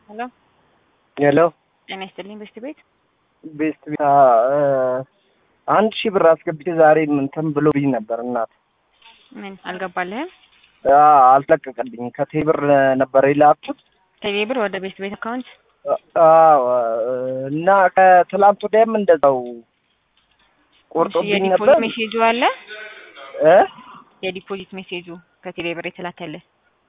ሄሎ ሄሎ ጤና ይስጥልኝ በስት ቤት ቤስት ቤት አንድ ሺህ ብር አስገብቼ ዛሬ እንትን ብሎብኝ ነበር እናት ምን አልገባልህም? አልለቀቀልኝ ከቴብር ነበር የላኩት ከቴሌ ብር ወደ ቤስት ቤት አካውንት አዎ እና ከትላንት ወዲያም እንደዛው ቆርጦብኝ የዲፖዚት ነበር ሜሴጁ አለ እ የዲፖዚት ሜሴጁ ከቴሌ ብር የተላከልህ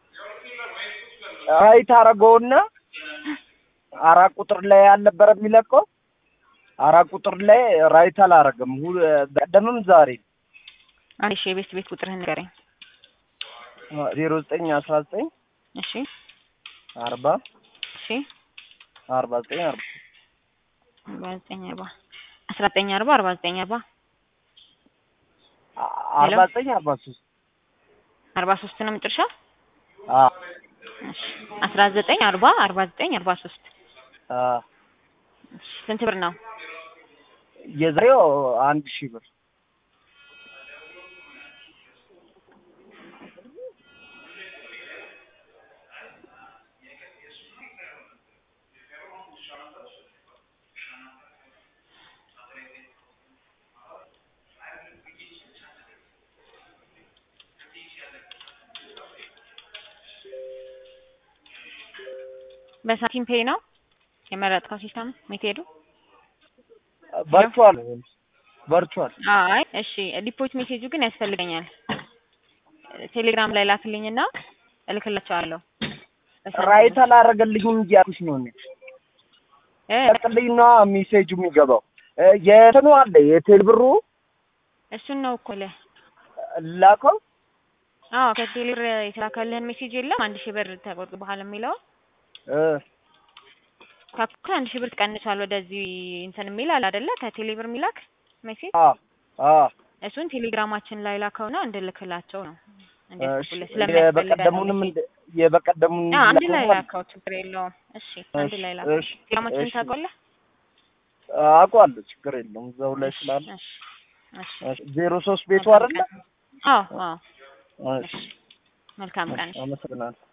ራይት አረገውና አራት ቁጥር ላይ አልነበረ የሚለቀው አራት ቁጥር ላይ ራይት አላረገም። ሁ- በቀደምም ዛሬ አንድ ሺህ የቤስት ቤት ቁጥርህን ንገረኝ። ዜሮ ዘጠኝ አስራ ዘጠኝ እሺ አርባ እሺ አርባ ዘጠኝ አርባ አርባ ዘጠኝ አርባ አስራ ዘጠኝ አርባ አርባ ዘጠኝ አርባ አርባ ዘጠኝ አርባ ሶስት አርባ ሶስት ነው መጨረሻ አ እሺ አስራ ዘጠኝ አርባ አርባ ዘጠኝ አርባ ሶስት አ እሺ ስንት ብር ነው? የዛሬው አንድ ሺህ ብር በሳንቲም ፔይ ነው የመረጥከው ሲስተም ሜቴዱ? ቨርቹዋል ቨርቹዋል አይ እሺ ዲፖት ሜሴጁ ግን ያስፈልገኛል። ቴሌግራም ላይ ላክልኝና እልክላቸዋለሁ። በሳንቲም ራይት አላረገልኝም እያልኩሽ ነው እኔ እ ቀጥልኝ ነው ሜሴጁ የሚገባው እ የትኑ አለ የቴል ብሩ እሱን ነው እኮ ለ ላከው አዎ ከቴሌ ብር የተላከልህን ሜሴጅ የለም አንድ ሺህ ብር ተቆርጥ በኋላ የሚለው እ ካኩ አንድ ሺህ ብር ትቀንሷል ወደዚህ እንትን የሚል አለ አይደለ? ከቴሌ ብር የሚላክ ሜሴጅ አ አ እሱን ቴሌግራማችን ላይ ላከውና እንድልክላቸው ነው። እሺ እንዲያስቡልህ ስለሚያስፈልግ የበቀደሙንም እንደ- የበቀደሙን አዎ አንድ ላይ ላከው ላከው ችግር የለውም። እሺ አንድ ላይ ላከው። እሺ ቴሌግራማችን እሺ ታውቀዋለህ? አውቀዋለሁ ችግር የለውም እዛው ላይ ስላለ እሺ እሺ እሺ ዜሮ ሶስት ቤቱ መልካም አይደለ ቀን። አዎ አዎ እሺ መልካም ቀን። አመሰግናለሁ